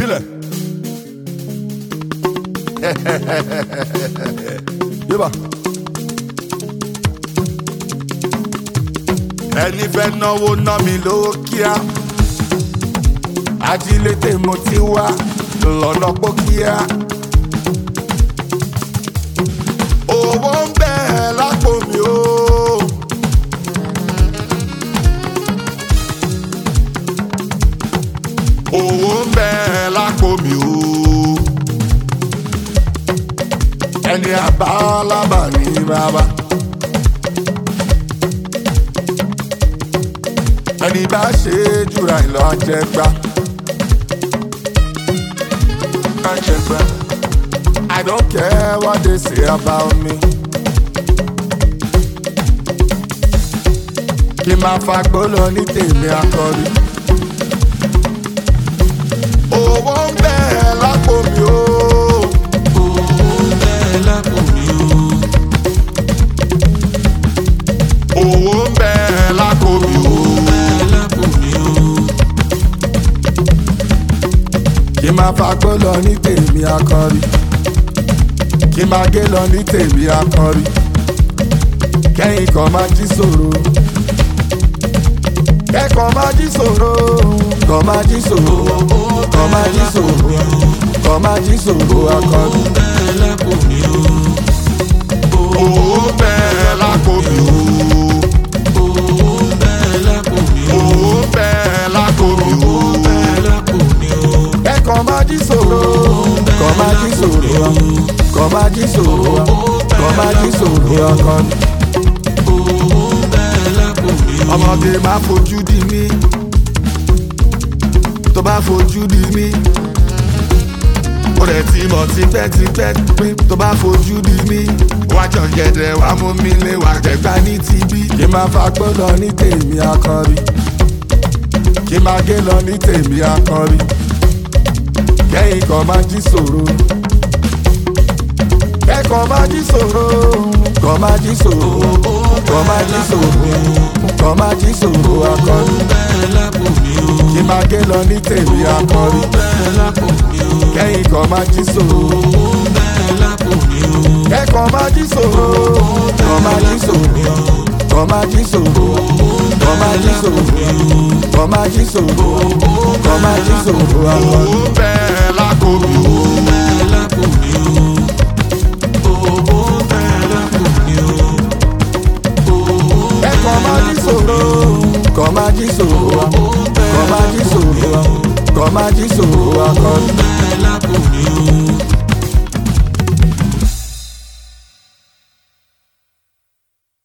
filẹ̀. yíba. ẹni fẹ́ náwó ná mi lówó kíá ajílété mo ti wá lọ́nà pókíá. owó ń bẹ lápò mi o. owó ń bẹ lápò mi o. ẹni àbálábà ní bàbá. ẹni bá ṣe é jùra ìlọ àjẹgbá. àjẹgbá. I don't care what they say about me. kí n máa fagbó lọ ní tèmi akọrí. owó ń bẹ lápò mi o. owó ń bẹ lápò mi o. kí n máa fagbó lọ ní tèmi akọrí. kí n máa gé lọ ní tèmi akọrí. kẹ́yìn kan máa jí sòro. kẹ́kọ̀ọ́ máa jí sòro. kọ́ máa jí sòro. kọ́ máa jí sòro. kọ́ máa jí sòro akọrí. owó ń bẹ lápò mi o. owó ń bẹ lápò mi o. kẹ́kọ̀ọ́ máa jí sòro. kọ́ máa jí sòro. kọ́ máa jí sòro. kọ́ máa jí sòro akọrí. ọmọge máa fojú di mí tó bá fojú di mí ó rẹ̀ ti mọ̀ tipẹ́tipẹ́ pé tó bá fojú di mí wá jọ gẹ̀dẹ̀ wá mú mi lé wá jẹ̀gbá ní tibí. kí n máa fagbó lọ ní tèmi akọrí kí n máa gé lọ ní tèmi akọrí kẹ́yìn kan máa jí sòro kẹ́kọ̀ọ́ máa jí sòro kọ́ máa jí sòro kọ́ máa jí sòro kọ́ máa jí sòro akọrí kí n máa gé lọ ní tèmi akọrí kẹ́yìn kan máa jí sòro kẹ́kọ̀ọ́ máa jí sòro kọ́ máa jí sòro kọ́ máa jí sòro kọ́ máa jí sòro kọ́ máa jí sòro kọ́ máa jí sòro akọrí. owó bẹ́ẹ̀ lákò mi o. kẹ́kọ̀ọ́ máa jí sòro kọ́ máa jí sòro kọ́ máa jí sòro kọ́ máa jí sòro akọrí.